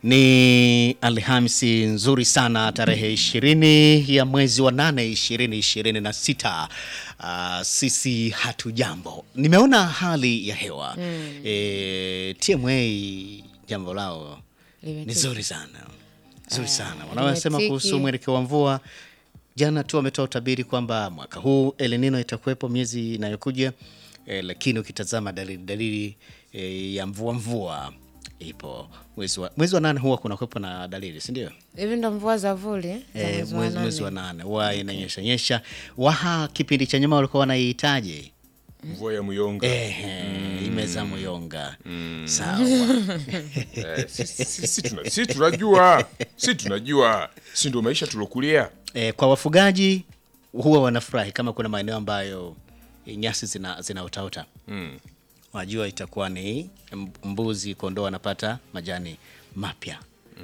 Ni Alhamisi nzuri sana tarehe ishirini ya mwezi wa nane ishirini ishirini na sita. Uh, sisi hatujambo. Nimeona hali ya hewa mm. E, TMA jambo lao ni zuri sana zuri sana wanaosema limetiki. kuhusu mwelekeo wa mvua. Jana tu wametoa utabiri kwamba mwaka huu El Nino itakuwepo miezi inayokuja e, lakini ukitazama dalili dalili e, ya mvua mvua ipo mwezi wa, mwezi wa nane huwa kuna kuwepo na dalili si ndio? Hivi ndo mvua za vuli za E, mwezi wa mwezi, mwezi wa nane. nane huwa inanyesha nyesha. Waha kipindi cha nyuma walikuwa wanaihitaji mvua ya muyonga Ehe, imeza muyonga sawa. Eh, si- si- si- si tuna- si tunajua si tunajua si ndo maisha tulokulia E, kwa wafugaji huwa wanafurahi kama kuna maeneo ambayo e, nyasi zina, zinaotaota Mm. Wajua itakuwa ni m- mbuzi, kondoo wanapata majani mapya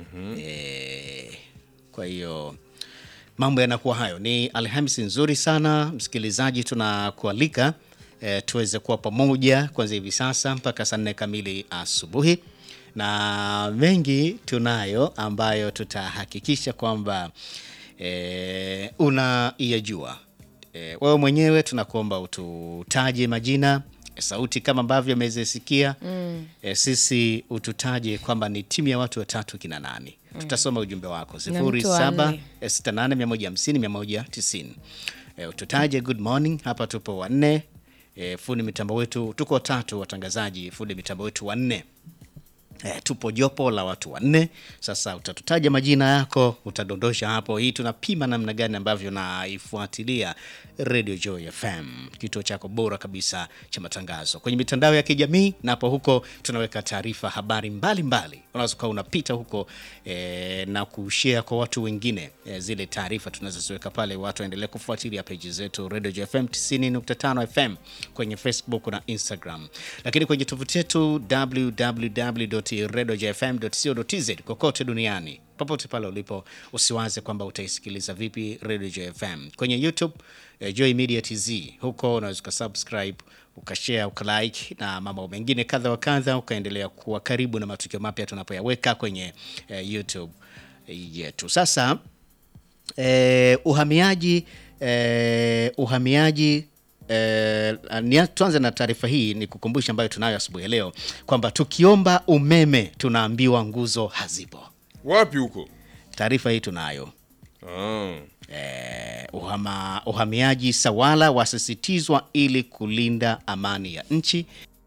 e, kwa hiyo mambo yanakuwa hayo. Ni Alhamisi nzuri sana msikilizaji, tunakualika e, tuweze kuwa pamoja kuanzia hivi sasa mpaka saa nne kamili asubuhi, na mengi tunayo ambayo tutahakikisha kwamba e, unaiyajua. E, wewe mwenyewe tunakuomba ututaje majina sauti kama ambavyo amezisikia mm. E, sisi ututaje kwamba ni timu ya watu watatu kina nani mm. Tutasoma ujumbe wako Na sifuri mtu wa saba nne. sitini na nane mia moja hamsini mia moja tisini. E, ututaje good morning. Hapa tupo wanne e, fundi mitambo wetu tuko watatu, watangazaji fundi mitambo wetu wanne. E, tupo jopo la watu wanne. Sasa utatutaja majina yako, utadondosha hapo. Hii tunapima namna gani ambavyo naifuatilia Radio Joy FM, kituo chako bora kabisa cha matangazo kwenye mitandao ya kijamii. Napo huko tunaweka taarifa, habari mbalimbali, unaweza ukawa unapita huko e, na kushare kwa watu wengine e, zile taarifa tunazoziweka pale, watu waendelee kufuatilia peji zetu Radio Joy FM 90.5 FM kwenye Facebook na Instagram, lakini kwenye tovuti yetu www.radiojfm.co.tz kokote duniani popote pale ulipo, usiwaze kwamba utaisikiliza vipi Radio Joy FM kwenye YouTube eh, Joy Media TZ. Huko unaweza ukasubscribe ukashare ukalike na mambo mengine kadha wa kadha, ukaendelea kuwa karibu na matukio mapya tunapoyaweka kwenye eh, YouTube yetu. Sasa eh, uhamiaji eh, uhamiaji eh, nia- tuanze na taarifa hii ni kukumbusha ambayo tunayo asubuhi ya leo kwamba tukiomba umeme tunaambiwa nguzo hazipo. wapi huko Taarifa hii tunayo. ah. Eh, uhama, uhamiaji sawala wasisitizwa ili kulinda amani ya nchi.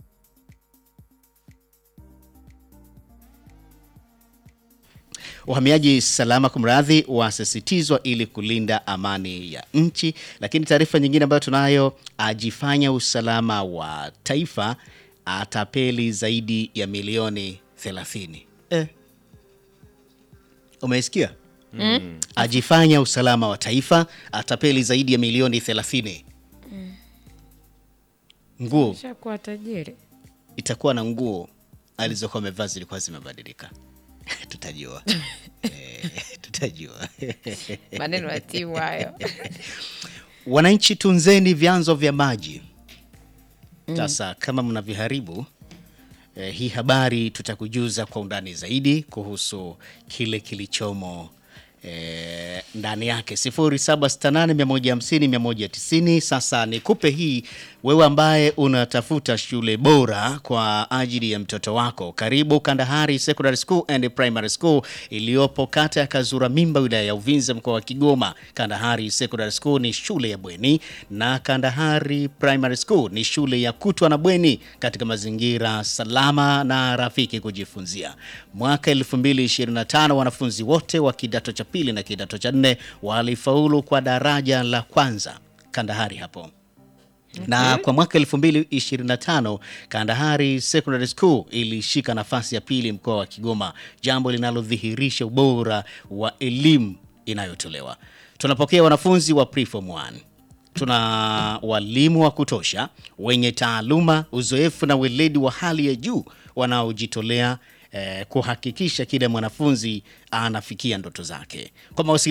Uhamiaji salama, kumradhi, wasisitizwa ili kulinda amani ya nchi. Lakini taarifa nyingine ambayo tunayo, ajifanya usalama wa taifa atapeli zaidi ya milioni 30. Eh. Umeisikia? ajifanya usalama wa taifa atapeli zaidi ya milioni 30. Nguo Shakuwa tajiri. itakuwa na nguo alizokuwa amevaa zilikuwa zimebadilika. Tutajua Eh, tutajua. Maneno ya timu hayo. Wananchi, tunzeni vyanzo vya maji. Sasa kama mnaviharibu eh, hii habari tutakujuza kwa undani zaidi kuhusu kile kilichomo eh, ndani yake 0768150190. Sasa nikupe hii wewe ambaye unatafuta shule bora kwa ajili ya mtoto wako, karibu Kandahari Secondary School and Primary School iliyopo kata ya Kazura Mimba, wilaya ya Uvinza, mkoa wa Kigoma. Kandahari Secondary School ni shule ya bweni na Kandahari Primary School ni shule ya kutwa na bweni katika mazingira salama na rafiki kujifunzia. Mwaka 2025 wanafunzi wote wa kidato cha pili na kidato cha nne walifaulu kwa daraja la kwanza Kandahari hapo na kwa mwaka 2025 Kandahari Secondary School ilishika nafasi ya pili mkoa wa Kigoma, jambo linalodhihirisha ubora wa elimu inayotolewa. Tunapokea wanafunzi wa preform 1 tuna walimu wa kutosha wenye taaluma, uzoefu na weledi wa hali ya juu wanaojitolea eh, kuhakikisha kila mwanafunzi anafikia ndoto zake. Kwa mawasiliano